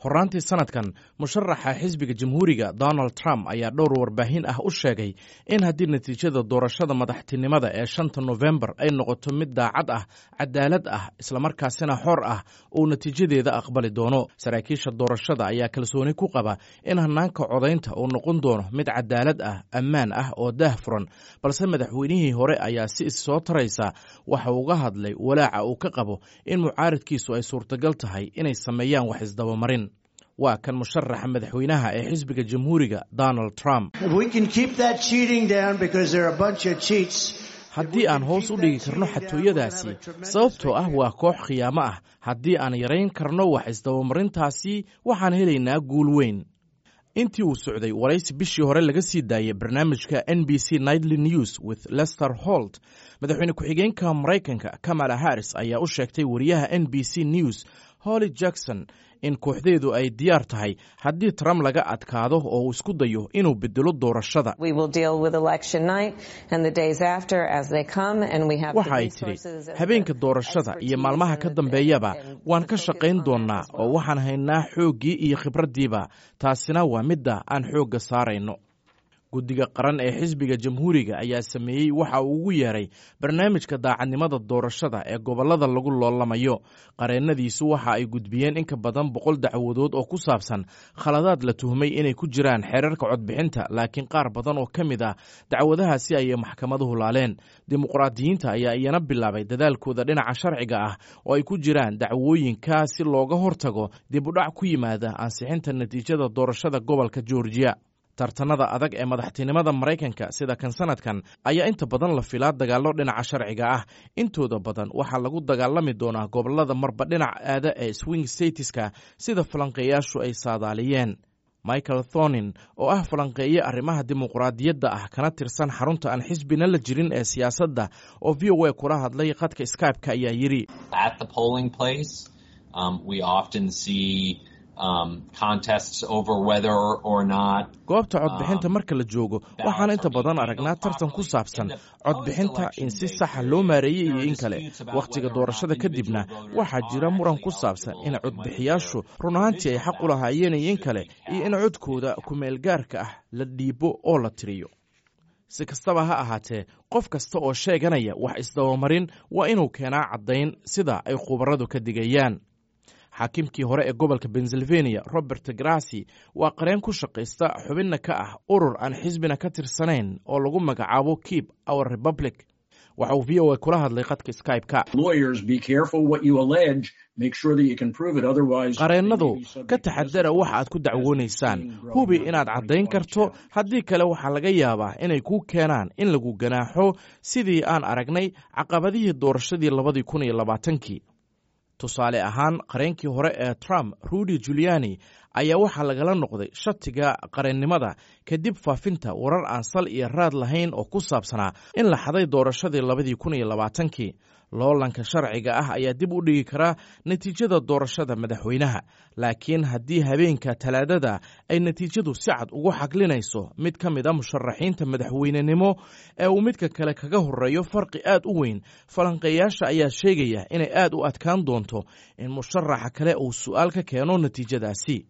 horaantii sanadkan musharaxa xisbiga jamhuuriga donald trump ayaa dhowr warbaahin ah u sheegay in haddii natiijada doorashada madaxtinimada ee shanta nofembar ay noqoto mid daacad ah cadaalad ah islamarkaasina xor ah uu natiijadeeda aqbali doono saraakiisha doorashada ayaa kalsooni ku qaba in hanaanka codaynta uu noqon doono mid cadaalad ah ammaan ah oo daah furan balse madaxweynihii hore ayaa si issoo taraysa waxa uga hadlay walaaca uu ka qabo in mucaaridkiisu ay suurtagal tahay inay sameeyaan wax isdabamarin waa kan musharaxa madaxweynaha ee xisbiga jamhuuriga donald trump haddii aan hoos u dhigi karno xatooyadaasi sababtoo ah waa koox khiyaamo ah haddii aan yarayn karno wax isdabamarintaasi waxaan helaynaa guul weyn intii uu socday waraysi bishii hore laga sii daayay barnaamijka n b c nightly news with lester holt madaxweyne ku-xigeenka maraykanka kamala harris ayaa u sheegtay wariyaha n b c news holly jackson in kooxdeedu ay diyaar tahay haddii trump laga adkaado oo uu isku dayo inuu bedelo doorashada waxa ay tidhi habeenka doorashada iyo maalmaha ka dambeeyaba waan ka shaqayn doonnaa oo waxaan haynaa xooggii iyo khibraddiiba taasina waa midda aan xoogga saarayno guddiga qaran ee xisbiga jamhuuriga ayaa sameeyey waxa uu ugu yeeray barnaamijka daacadnimada doorashada ee gobollada lagu loolamayo qareennadiisu waxa ay gudbiyeen in ka badan boqol dacwadood oo ku saabsan khaladaad la tuhmay inay ku jiraan xeerarka codbixinta laakiin qaar badan oo ka mid ah dacwadahaasi ayay maxkamaduhu laaleen dimuqraadiyiinta ayaa iyana bilaabay dadaalkooda dhinaca sharciga ah oo ay ku jiraan dacwooyinka si looga hortago dib u dhac ku yimaada ansixinta natiijada doorashada gobolka georgiya tartanada adag ee madaxtinimada maraykanka sida kan sanadkan ayaa inta badan la filaa dagaallo dhinaca sharciga ah intooda badan waxaa lagu dagaalami doonaa gobolada marba dhinac aada ee swing statiska sida falanqeeyaashu ay saadaaliyeen michael thonin oo ah falanqeeye arrimaha dimuqraadiyadda ah kana tirsan xarunta aan xisbina la jirin ee siyaasadda oo v o a kula hadlay khadka skybe-ka ayaa yidhi goobta codbixinta marka la joogo waxaan inta badan aragnaa tartan ku saabsan codbixinta in si saxa loo maareeyey iyo in kale wakhtiga doorashada kadibna waxaa jira muran ku saabsan in codbixiyaashu run ahaantii ay xaq u lahaayeen iyo in kale iyo in codkooda kumeelgaarka ah la dhiibo oo la tiriyo si kastaba ha ahaatee qof kasta oo sheeganaya wax isdabamarin waa inuu keenaa caddayn sida ay khubaradu ka digayaan xaakimkii hore ee gobolka pennsylvania robert grassi waa qareen ku shaqaysta xubinna ka ah urur aan xisbina ka tirsanayn oo lagu magacaabo keep our republic waxa uu v o a kula hadlay khadka skybe-ka qareennadu ka taxadara waxa aad ku dacwoonaysaan hubi inaad caddayn karto haddii kale waxaa laga yaabaa inay kuu keenaan in lagu ganaaxo sidii aan aragnay caqabadihii doorashadii labadii kun iyo labaatankii tusaale ahaan qareenkii hore ee trump rudy juliani ayaa waxaa lagala noqday shatiga qareennimada kadib faafinta warar aan sal iyo raad lahayn oo ku saabsanaa in la xaday doorashadii labadii kun iyo labaatankii loolanka sharciga ah ayaa dib u dhigi karaa natiijada doorashada madaxweynaha laakiin haddii habeenka talaadada ay natiijadu si cad ugu xaglinayso mid ka mid a musharaxiinta madaxweynenimo ee uu midka kale kaga horeeyo farqi aad u weyn falanqeeyaasha ayaa sheegaya inay aad u adkaan doonto in musharaxa kale uu su'aal ka keeno natiijadaasi